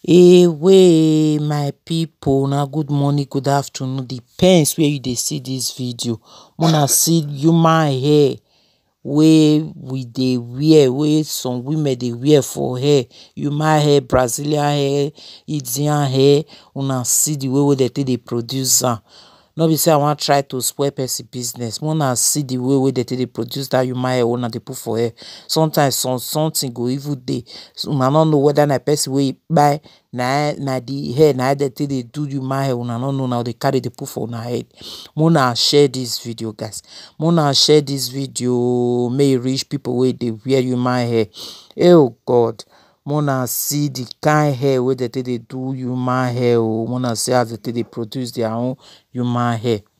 Away my pipu una good morning good afternoon depends where you dey see dis video make una see human hair wey we dey wear wey some women dey wear for hair human hair brazilian hair indian hair una see the way wey dem take dey produce am no be say I wan try to spoil person business make una see the way wey dem take dey produce dat human hair wey una dey put for hair sometimes some something go even dey una no know whether na person wey e kpai na na the hair na dem take dey do human hair una no know una go dey carry dey put for una head make una share dis video guys make una share dis video oo make e reach people wey dey wear human hair oh God make una see the kind hair wey dem take dey do human hair oo make una see as dem take dey produce their own human hair.